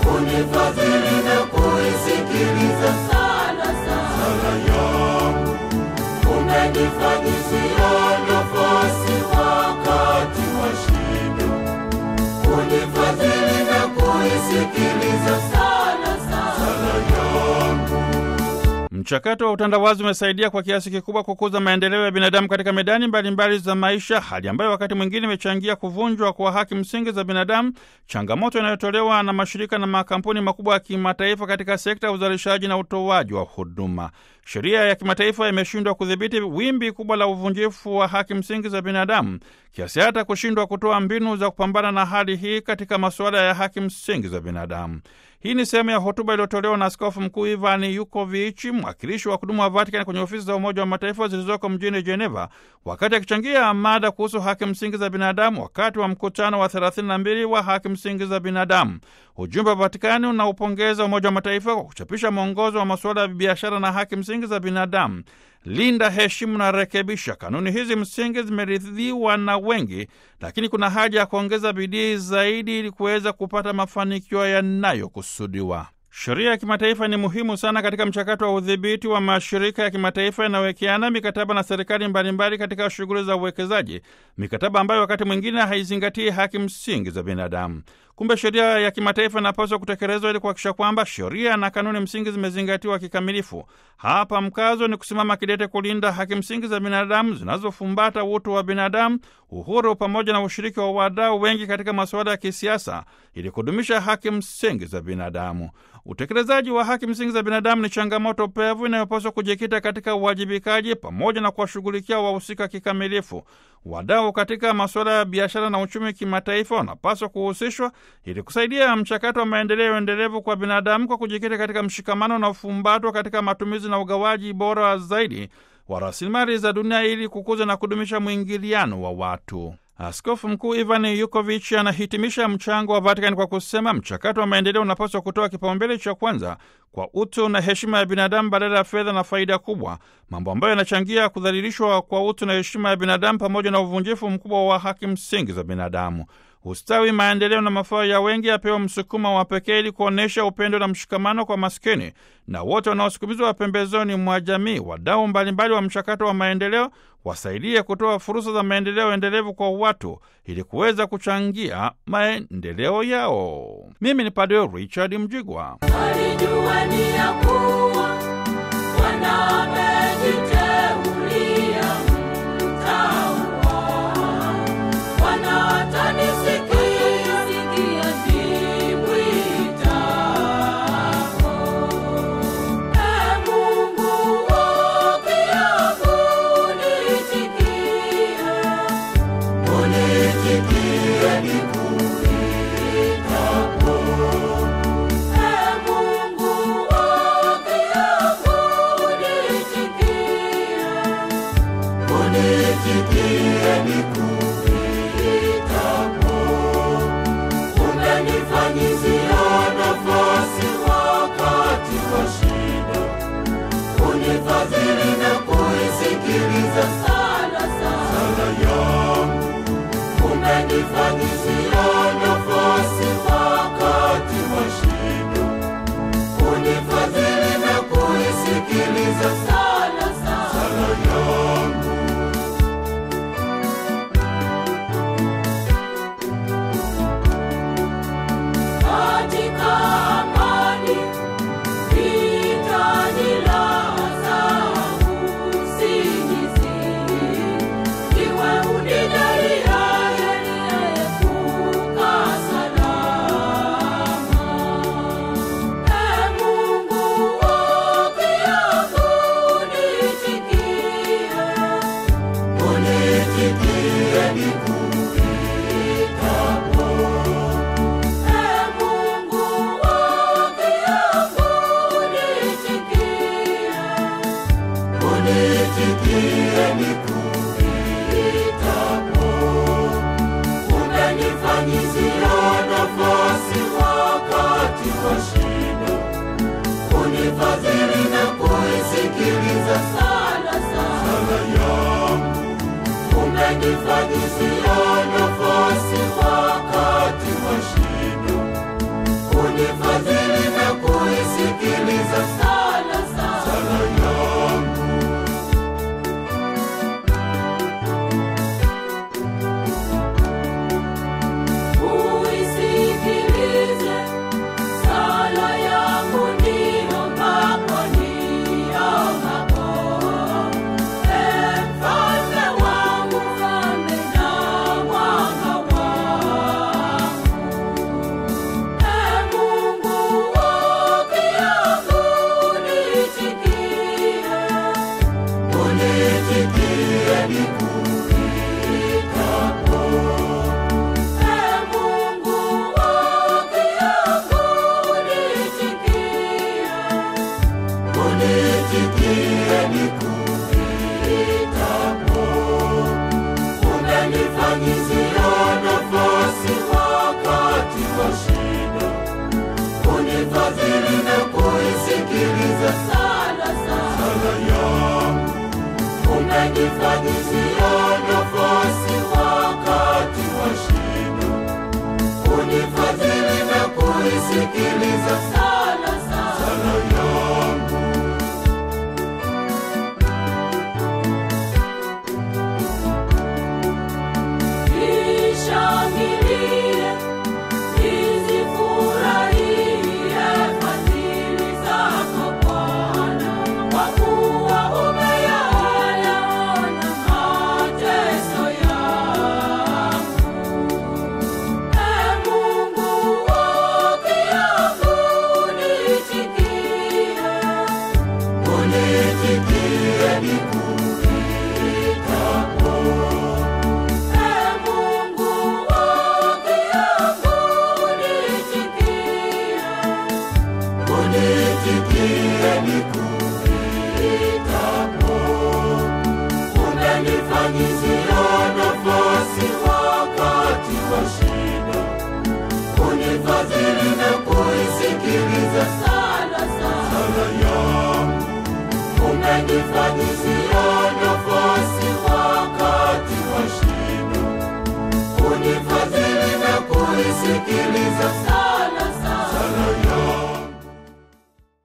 kunifadhili na kuisikiliza sala sala yangu, umenifanyizia nafasi wakati wa shida, kunifadhili na kuisikiliza sala sala yangu. Mchakato wa utandawazi umesaidia kwa kiasi kikubwa kukuza maendeleo ya binadamu katika medani mbalimbali za maisha, hali ambayo wakati mwingine imechangia kuvunjwa kwa haki msingi za binadamu, changamoto inayotolewa na mashirika na makampuni makubwa ya kimataifa katika sekta ya uzalishaji na utoaji wa huduma. Sheria ya kimataifa imeshindwa kudhibiti wimbi kubwa la uvunjifu wa haki msingi za binadamu kiasi hata kushindwa kutoa mbinu za kupambana na hali hii katika masuala ya haki msingi za binadamu. Hii ni sehemu ya hotuba iliyotolewa na Askofu Mkuu Ivan Yukovic, mwakilishi wa kudumu wa Vatikani kwenye ofisi za Umoja wa Mataifa zilizoko mjini Geneva, wakati akichangia mada kuhusu haki msingi za binadamu wakati wa mkutano wa 32 wa haki msingi za binadamu. Ujumbe wa Vatikani unaupongeza Umoja wa Mataifa kwa kuchapisha mwongozo wa masuala ya biashara na haki msingi za binadamu. Linda, heshimu na rekebisha. Kanuni hizi msingi zimeridhiwa na wengi, lakini kuna haja ya kuongeza bidii zaidi ili kuweza kupata mafanikio yanayokusudiwa. Sheria ya kimataifa ni muhimu sana katika mchakato wa udhibiti wa mashirika ya kimataifa yanayowekeana mikataba na serikali mbalimbali katika shughuli za uwekezaji, mikataba ambayo wakati mwingine haizingatii haki msingi za binadamu. Kumbe sheria ya kimataifa inapaswa kutekelezwa ili kuhakikisha kwamba sheria na kanuni msingi zimezingatiwa kikamilifu. Hapa mkazo ni kusimama kidete kulinda haki msingi za binadamu zinazofumbata utu wa binadamu, uhuru pamoja na ushiriki wa wadau wengi katika masuala ya kisiasa ili kudumisha haki msingi za binadamu. Utekelezaji wa haki msingi za binadamu ni changamoto pevu inayopaswa kujikita katika uwajibikaji pamoja na kuwashughulikia wahusika kikamilifu. Wadau katika masuala ya biashara na uchumi kimataifa wanapaswa kuhusishwa ili kusaidia mchakato wa maendeleo endelevu kwa binadamu kwa kujikita katika mshikamano na ufumbatwa katika matumizi na ugawaji bora zaidi wa rasilimali za dunia ili kukuza na kudumisha mwingiliano wa watu. Askofu Mkuu Ivan Yukovich anahitimisha mchango wa Vatikani kwa kusema mchakato wa maendeleo unapaswa kutoa kipaumbele cha kwanza kwa utu na heshima ya binadamu badala ya fedha na faida kubwa, mambo ambayo yanachangia kudhalilishwa kwa utu na heshima ya binadamu pamoja na uvunjifu mkubwa wa haki msingi za binadamu. Ustawi, maendeleo na mafao ya wengi yapewa msukumo wa pekee ili kuonyesha upendo na mshikamano kwa maskini na wote wanaosukumizwa pembezoni mwa jamii. Wadau mbalimbali wa mchakato wa maendeleo wasaidie kutoa fursa za maendeleo endelevu kwa watu ili kuweza kuchangia maendeleo yao. Mimi ni Padre Richard Mjigwa. Alijua ni ya kuwa Bwana amejiteulia mtaua. Bwana atanisikia, nimwitako. Ee Mungu, ukia kunitikia, unitikie nikuitako. Ee Mungu, ukia kunitikia, unitikie nikuitako. Umenifanyizia nafasi wakati wa shida, unifadhili na kuisikiliza sala sala yangu. Umenifanyizia nafasi wakati wa shida, unifadhili na kuisikiliza sala sala yangu. katika amani vitanilaza usingizini, iwe unijaliaye niliyeepuka salama. Ee Mungu, ukia kunitikia, unitikie nikuitako. Ee Mungu, ukia kunitikia, unitikie nikuitako. Umenifanyizia nafasi wakati wa shida, unifadhili na kuisikiliza sala sala yangu. Umenifanyizia nafasi wakati wa shida, unifadhili Umenifanyizia nafasi wakati wa shida, unifadhili na kuisikiliza sala sala yangu. Nishangilie, nizifurahie fadhili zako Bwana, kwa kuwa umeyaona mateso yangu. Ee Mungu wa haki yangu, unitikie, unitikie nikuitapo. Ee Mungu wa haki yangu, unitikie, unitikie nikuitapo. Umenifanyizia nafasi wakati wa shida, unifadhili na kuisikiliza sala sala yangu. Umenifanyizia nafasi wakati wa shida, unifadhili na kuisikiliza sala